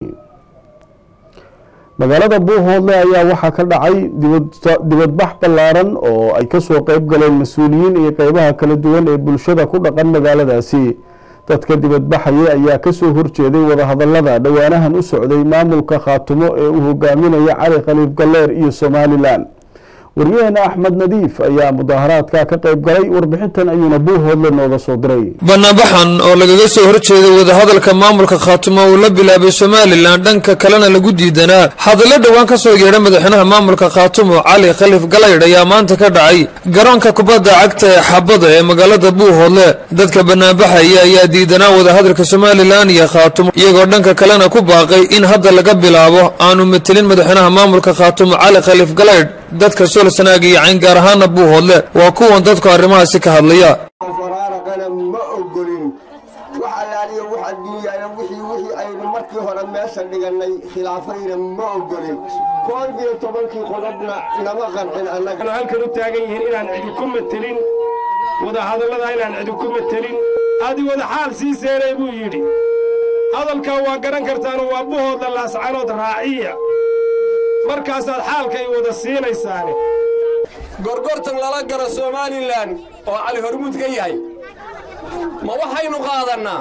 magaalada buuhoodle ayaa waxaa ka dhacay dibadbax ballaaran oo ay kasoo qeyb galeen mas-uuliyiin iyo qeybaha kala duwan ee bulshada ku dhaqan magaaladaasi dadka dibadbaxaya ayaa kasoo horjeeday wadahadalada dhowaanahan u socday maamulka khaatumo ee uu hogaaminaya cali khaliif galleer iyo somalilan waryaheena axmed nadiif ayaa mudaaharaadka ka qayb galay warbixintan ayuuna buuhoodle nooga soo diray banaanbaxan oo lagaga soo horjeeday wadahadalka maamulka khaatumo uu la bilaabay somalilan dhanka kalena lagu diidanaa hadallo dhowaan ka soo yeedha madaxweynaha maamulka khaatumo cali khaliif galaydh ayaa maanta ka dhacay garoonka kubadda cagta ee xabada ee magaalada buuhoodle dadka banaanbaxaya ayaa diidanaa wadahadalka somalilan iyo khaatumo iyagoo dhanka kalena ku baaqay in hadda laga bilaabo aanu matelin madaxweynaha maamulka khaatumo cali khaliif galaydh dadka solsanaag iyo cayn gaar ahaana buuhoodle waa kuwan dadku arrimahaasi ka hadlaya faraaraqana ma ogolin wax allaaliyo wax adduunyaana wixii wixii aynu markii hore meesha dhigannay khilaafayna ma ogolin koob iyo tobankii qodobna nama qancin annaga halkan u taagan yihiin inaan cidi ku matelin wadahadallada inaan cidi ku matelin adi wada xaal sii seenay buu yidhi hadalkaa waa garan kartaano waa buhoodla laascanood raaciya markaasaad xaalkay wada siinaysaane gorgortan lala garo somalilan oo cali hormuud ka yahay ma waxaynu qaadannaa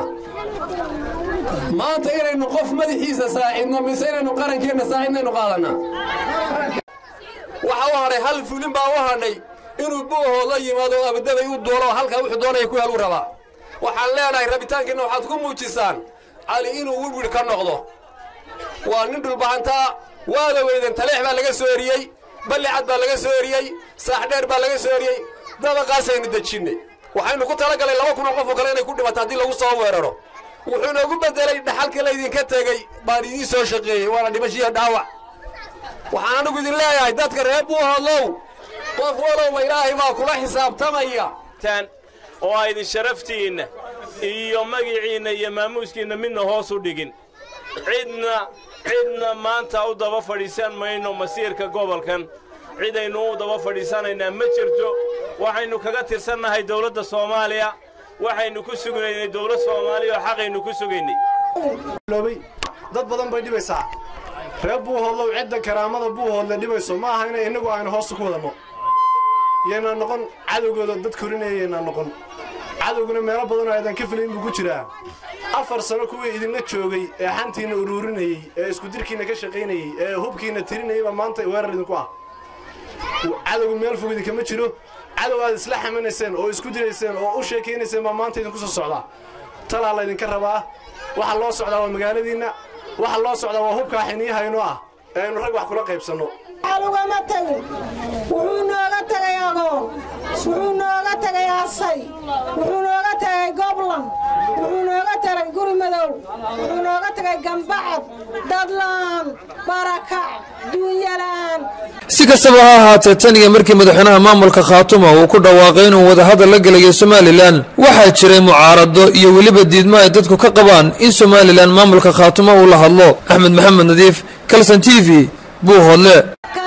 maanta inaynu qof madaxiisa saacidno mise inaynu qarankeenna saacidnaynu qaadannaa waxa u hadhay hal fulin baa u hadhay inuu buuhood la yimaado oo abadabay u duulo oo halkaa wuxuu doonaya ku helu rabaa waxaan leenahay rabitaankeenna waxaad ku muujisaan cali inuu wirwir ka noqdo waa nin dhulbahantaa waada weyden taleex baa laga soo eriyey ballicad baa laga soo eriyey saaxdheer baa laga soo eriyey dabaqaasaynu dejinnay waxaynu ku talagalay laba kun oo qof oo kale inay ku dhimato haddii lagu soo weeraro wuxuu noogu beddelay dhaxalka laydinka tegey baan idiin soo shaqeeyey waana dhimashiyo dhaawac waxaan anigu idin leeyahay dadka reer buuhoodlow qof walowba ilaahay baa kula xisaabtamaya oo aydin sharaftiinna iyo magiciinna iyo maamuuskiinna midna hoos u dhigin cidna cidna maanta u daba fadhiisan mayno masiirka gobolkan cidaynu u daba fadhiisanaynaa ma jirto waxaynu kaga tirsannahay dawladda soomaaliya waxaynu ku sugnaynay dawlad soomaaliya oo xaqaynu ku sugaynay dad badan bay dhibaysaa reer buuhoodlow cidda karaamada buuhoodle dhibayso ma aha inay innagu aynu hoosta ku wadanno yaynaan noqon cadowgooda dad korinaya yaynaan noqon cadowguna meelo badanoo aydan ka filayn buu ku jiraa afar sano kuwii idinla joogay ee xantiinna uruurinayey ee iskudirkiinna ka shaqaynayey ee hubkiinna tirinayay baa maanta weerar idinku ah cadowgu meel fog idinkama jiro cadow aad isla xamanayseen oo isku dirayseen oo u sheekaynayseen baa maanta idinku soo socdaa talaa laydinka rabaa waxa loo socdaa waa magaaladiinna waxa loo socdaa waa hubkaa xiniyahayno ah ee aynu rag wax kula qaybsanno ugama tagin wuxuu nooga tagay agoon wuxuu nooga tagay asay wuxuu nooga tagay goblan wuxuu nooga tagay guri madow wuxuu nooga tagay gambacad dadla'aan barakac duunyala'aan si kastaba ha ahaatee tan iyo markii madaxweynaha maamulka khaatuma uu ku dhawaaqay inuu wadahadal la gelayo somalilan waxaa jiray mucaarado iyo weliba diidmo ay dadku ka qabaan in somalilan maamulka khaatuma uu la hadlo axmed maxamed nadiif kalson t v buuhoodle